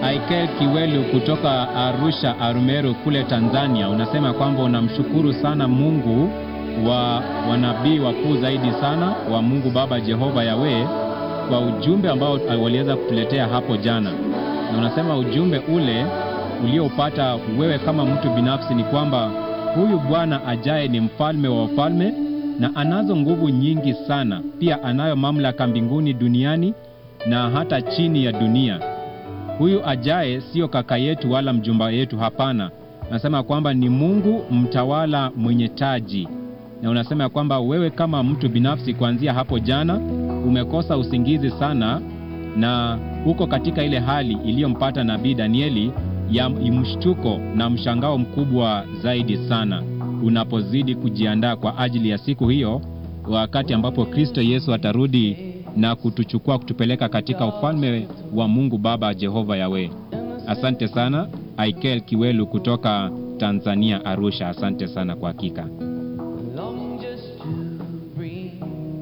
Aikel Kiwelu kutoka Arusha Arumeru kule Tanzania, unasema kwamba unamshukuru sana Mungu wa wanabii wakuu zaidi sana wa Mungu Baba Jehova Yawe kwa ujumbe ambao waliweza kutuletea hapo jana, na unasema ujumbe ule uliopata wewe kama mtu binafsi ni kwamba huyu Bwana ajaye ni mfalme wa wafalme na anazo nguvu nyingi sana, pia anayo mamlaka mbinguni, duniani na hata chini ya dunia. Huyu ajaye sio kaka yetu wala mjomba yetu, hapana. Nasema kwamba ni Mungu mtawala mwenye taji, na unasema kwamba wewe kama mtu binafsi, kuanzia hapo jana umekosa usingizi sana, na uko katika ile hali iliyompata nabii Danieli ya mshtuko na mshangao mkubwa zaidi sana, unapozidi kujiandaa kwa ajili ya siku hiyo, wakati ambapo Kristo Yesu atarudi na kutuchukua kutupeleka katika ufalme wa Mungu Baba Jehova Yawe. Asante sana Aikel Kiwelu kutoka Tanzania, Arusha. Asante sana kwa hakika. long just to breathe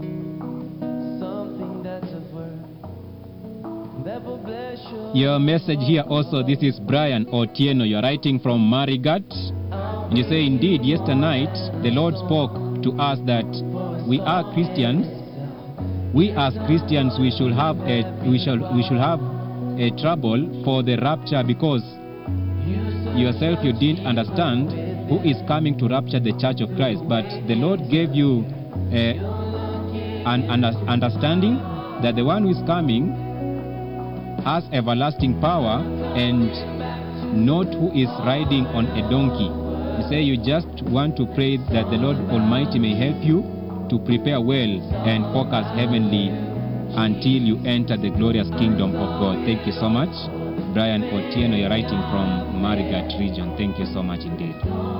something that's of worth that will bless your Your message here also, this is Brian Otieno. You're writing from Marigat. And you say, indeed, yesterday night the Lord spoke to us that we are Christians. We as Christians, we should have a we shall we should have a trouble for the rapture because yourself you didn't understand who is coming to rapture the church of Christ. But the Lord gave you a, an under- understanding that the one who is coming has everlasting power and not who is riding on a donkey. You say you just want to pray that the Lord Almighty may help you to prepare well and focus heavenly until you enter the glorious kingdom of God. Thank you so much. Brian Otieno, you're writing from Marigat region. Thank you so much indeed.